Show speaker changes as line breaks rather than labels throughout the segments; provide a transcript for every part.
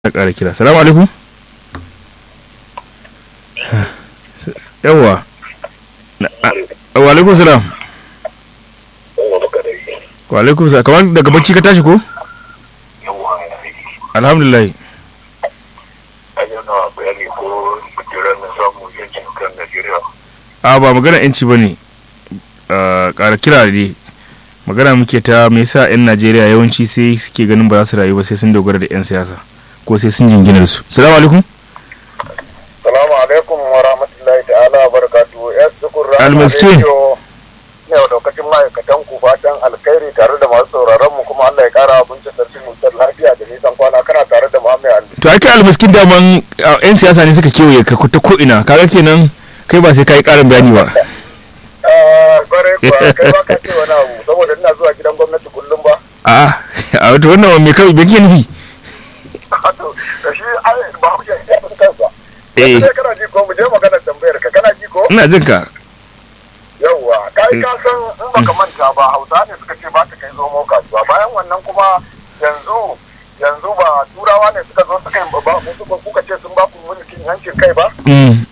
ta ƙara kira salamu alaikum yawwa wa alaikum salam wa alaikum salam kamar daga bacci ka tashi ko alhamdulillah a ba magana yanci ba ne ƙara kira ne magana muke ta me yasa 'yan najeriya yawanci sai suke ganin ba za su rayu ba sai sun dogara da 'yan siyasa ko sai sun jingina da su salamu alaikum
salamu alaikum wa rahmatullahi ta'ala wa barakatuhu ya sukur
Almiskin.
ne wa daukacin ma'aikatan ku fatan alkhairi tare da masu sauraron mu kuma Allah ya kara abinci sarki mutar lafiya da nisan kwana kana tare da Muhammad Ali
to ake almiskin daman uh, 'yan siyasa ne suka kewaye ka ta ko ina kaga kenan kai ba sai ka yi ƙarin bayani ba
ah bare kuwa kai ba ka ce wani abu saboda ina zuwa gidan gwamnati kullum ba
a a wato wannan me kai me kike nufi
to da shi ai ba mu ya fi kansa
Eh.
Yanzu dai kana ji ko mu je magana tambayar ka kana ji ko
ina jin ka
yawwa kai ka san in baka manta ba hausa ne suka ce ba ta kai zomo kasuwa bayan wannan kuma yanzu yanzu ba turawa ne suka zo suka yi ba suka kuka ce sun ba ku mulkin yancin kai ba
Mm,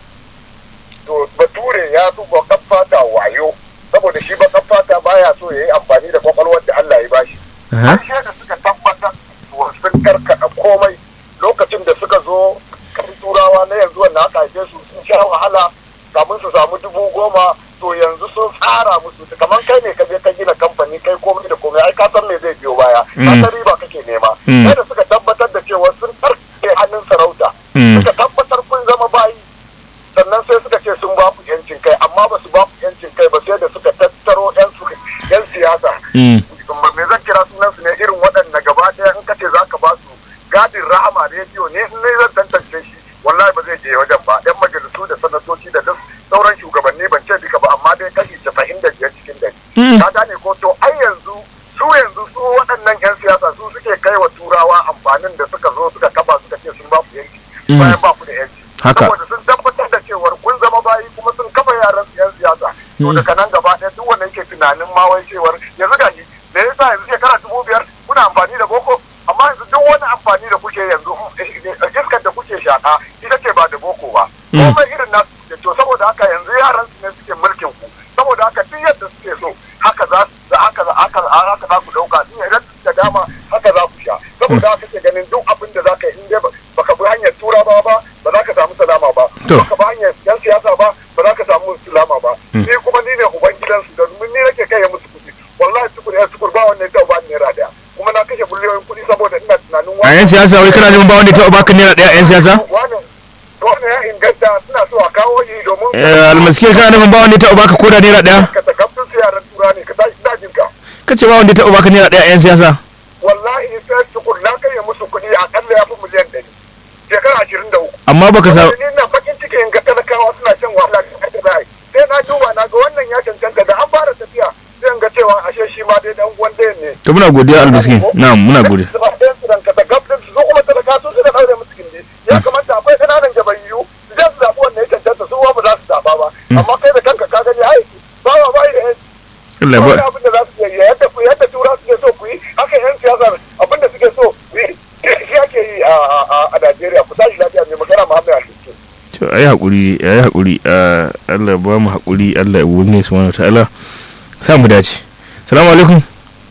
to bature ya fi bakan fata wayo saboda shi bakan fata baya so ya yi amfani da kwakwalwar da Allah ya bashi
aha,
har sai da suka tabbatar wa sun karkada komai lokacin da suka zo kan turawa na yanzu wanda aka haife su sun sha wahala kamun su samu dubu goma to yanzu sun tsara musu kamar kai ne ka je ka gina kamfani kai komai da komai ai ka san me zai biyo baya ka
Mm.
san riba kake nema
Mm.
sai da suka tabbatar da cewa sun karke hannun sarauta
Mm.
suka tabbatar kun zama bayi sannan sai suka ce sun ba ku yancin kai amma ba su ba ku yancin kai ba sai da suka tattaro yan su yan siyasa
mm,
me zan kira sunan su ne irin waɗanda gaba ɗaya in kace zaka ba su gadin rahama rediyo ne in ne zan tantance shi wallahi ba zai je wajen ba yan majalisu da sanatoci da duk sauran shugabanni ban ce duka ba amma dai kashi casa'in da biyar cikin dari
Mm.
ka gane ko to ai yanzu su yanzu su waɗannan yan siyasa su suke kai wa turawa amfanin da suka zo suka kafa suka ce sun ba ku yanci
Mm.
bayan ba ku da yanci
Haka.
saboda sun tabbatar da cewar kun zama bayi kuma sun kafa yaran su yan siyasa to
Mm.
daga nan gaba ɗaya duk wanda yake tunanin ma wai cewar yanzu ga shi me yasa yanzu shekara dubu biyar kuna amfani da boko amma yanzu duk wani amfani da kuke yanzu iskar da kuke shaka ita ce ba da boko ba
Mm.
komai irin nasu suke to saboda haka yanzu yaran su ne suke mulkin ku saboda haka duk yadda suke so haka za su haka za haka haka za ku dauka in idan da dama haka za ku sha saboda haka ke ganin duk abin da za ka yi in dai ba- baka bi hanyar turawa ba ba za ka samu salama ba
To.
baka bi hanyar yan siyasa ba ba za ka samu salama ba
Mm.
ni kuma ni ne uban gidansu da ni nake kai musu kuɗi wallahi sukur ya sukur ba wannan ta ba naira daya kuma na kashe biliyoyin kuɗi saboda ina tunanin
a 'yan siyasa wai kana neman ba wanda ya taɓa baka naira ɗaya 'yan siyasa
wannan wannan ya inganta suna so a kawo shi domin
Eh, almiskin kana neman ba wanda ya taɓa baka koda naira ɗaya
ka takabtun su yaran tura ne ka tashi dajin ka
ka ce ba wanda ya taɓa baka naira ɗaya 'yan siyasa
wallahi sai tukur na kai musu kuɗi akalla ya fi miliyan ɗari shekara ashirin da uku
amma baka sa
ni na bakin ciki in ga talakawa suna shan wahala da ake za a yi sai na duba na ga wannan ya cancanta da an fara tafiya sai in ga cewa ashe shi ma dai dan uwan ɗayan ne
to muna godiya almiskin na'am muna godiya
su ba ɗayan su ranka da gab ɗin su su kuma talaka su suka ɗaure musu gindi ya kamata akwai ƙananan jabayyu su je su zaɓi wanda ya cancanta su ba za su zaɓa ba amma kai da kanka ka gani ai ba wa bai da yanci
Allah
wani
ba
abin da za su yi yadda ku yadda tura suke so ku yi haka yan siyasa abin da suke so ku yi shi ake yi a a- a Najeriya ku tashi lafiya mai magana Muhammad Aliyu
to ayi hakuri ayi hakuri ah, Allah ba mu hakuri Allah ya wuni subhanahu ta'ala sa mu dace salamu alaikum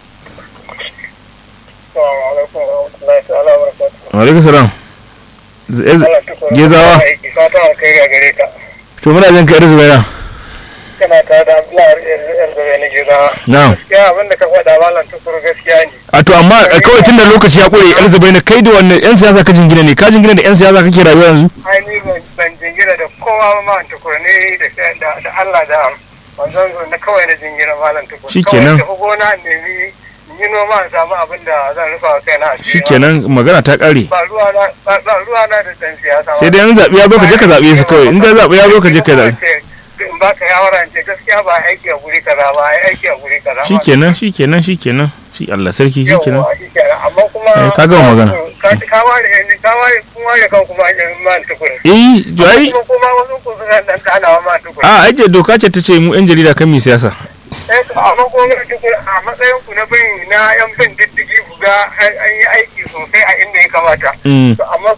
Assalamu alaikum wa rahmatullahi ta'ala wa barakatuh.
wa alaikum salam Z- ez- gezawa
Fata alkhairi a gare ka.
to muna jin ka yar zubaira
Kana ta da Abdullahi yar zabe na gezawa.
na'am
Gaskiya abin da ka faɗa malam tukuru gaskiya ne.
a to amma eh, kawai tunda lokaci ya kure yar zubaira kai da wannan yan siyasa ka jingina ne ka jingina da yan siyasa kake rayuwa yanzu
Ai ni ban ban jingina da kowa ba malam tukuru ne da da da Allah da manzon zo na kawai na jingina malam tukuru.
Shikenan.
Kawai tafi gona nemi in yi noma in samu abin da zan rufa wa kaina a
shikenan magana ta kare
Ba ruwa na ba ba ruwa na da dan siyasa.
sai dai in zaɓi ya zo ka je ka zaɓe su kawai in da zaɓi ya zo ka je ka zaɓe
in ba ka yawara in ce gaskiya ba aiki a guri kaza ba ai aiki a guri kaza ba.
shikenan shikenan shikenan shi Allah sarki shikenan
Yawwa, shikenan. amma kuma
Eh, ka gama magana.
ka ka ware ka ware kun ware kan kuma an man tukuri
eh to ai
kuma kuma wasu ku suna dan kanawa man tukuri
a aje doka ce ta ce mu yan jarida kan mi siyasa
eh amma kuma tukuri a matsayin ku na bin na yan bin diddigi ku ga an an yi aiki sosai a inda ya kamata
Mm.
To amma